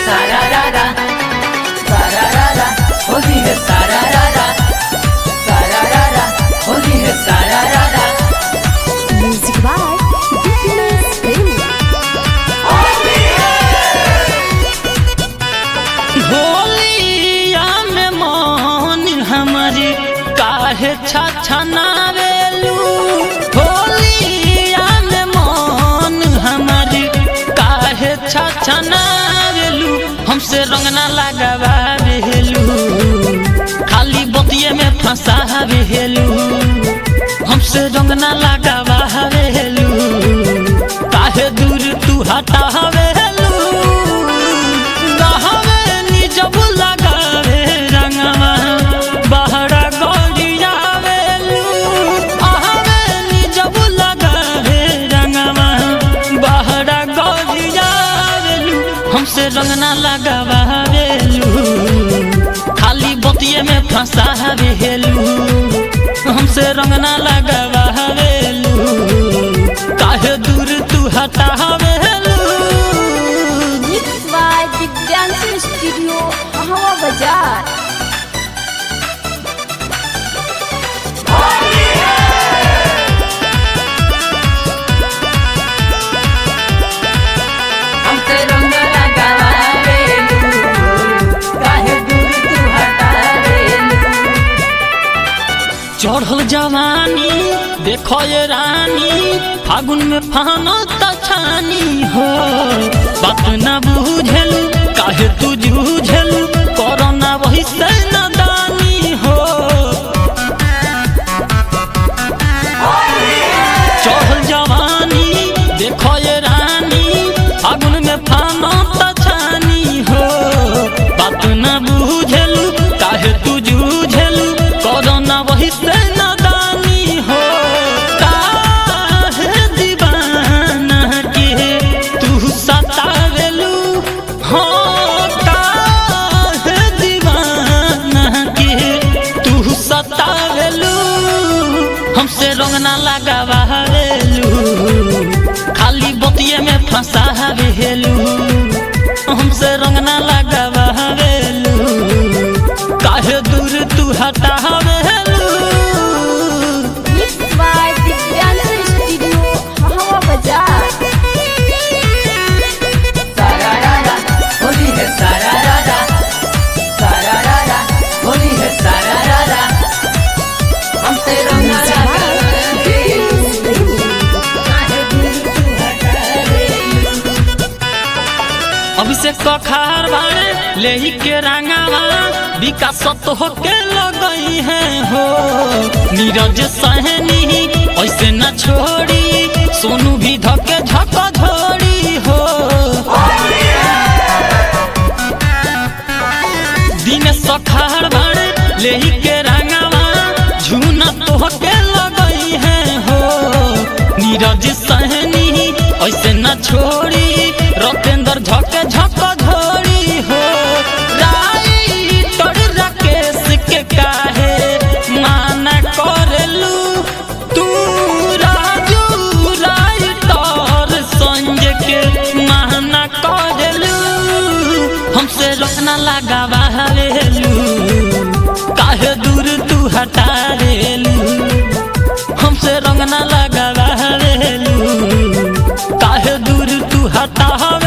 सारा रारा सारा रारा होली है सारा रारा सारा रारा होली है सारा रारा Music by Dipinus Premi. होलिया में मोहन हमारी काहे छछनावेलू होलिया में मोहन हमारी काहे छछनावेलू हमसे रंग ना लगावेलू खाली बतिये में फंसावेलू हमसे रंग ना लगावेलू काहे दूर तू हटावेलू कहवे निजब लगावे रंगवा बहरा गौरियावेलू आहवे निजब लगावे रंगवा बहरा गौरियावेलू हमसे रंग ना लगावेलू खाली बतिये में फंसावेलू हमसे रंग ना लगावेलू काहे दूर तू हटावेलू Mixed by Divyansu Studio, Hawa Bazaar. हमसे रंग लगावेलू काहे दूर तू हटावेलू चढ़ल जवानी देखो ये रानी फागुन में फानो तछानी हो बात न बुझेलू काहे तू जूझेलू कोरोना वही से नदानी हो चढ़ल जवानी देखो ये रानी फागुन में फानो तछानी हो बात न बुझेलू काहे तू जूझेलू कोरोना वही से नदानी हो काहे दीवाना के तू सतावेलू हो काहे दीवाना के तू सतावेलू हमसे रंग ना लगावेलू खाली बतिये में फंसावेलू हमसे रंग ना लगावेलू काहे दूर तू हटावेलू Mixed by Divyansu Studio, Hawa Bazaar. सारा रारा होली है सारा रारा सारा रारा होली है सारा रारा हमसे रंग लगावेलू काहे दूर तू हटावेलू अभिषेक कखार बाड़े लेही के रंगावा विकास तो होके लगई है हो नीरज सहनी ऐसे न छोड़ी सोनू भी धके झक झोड़ी हो दिन सखार बाड़े लेही के रंगावा झूना तो होके लगई है हो नीरज सहनी ऐसे न छोड़ी रतेंद्र झक झक झोड़ी हो राइटर राकेश के काहे माना करलू तू राजू राइटर संजय के माना करलू हमसे रोकना लगावा हवेलू काहे दूर तू हटा रेलू हमसे रंग ना लगावा हवेलू काहे दूर तू हटा हवेलू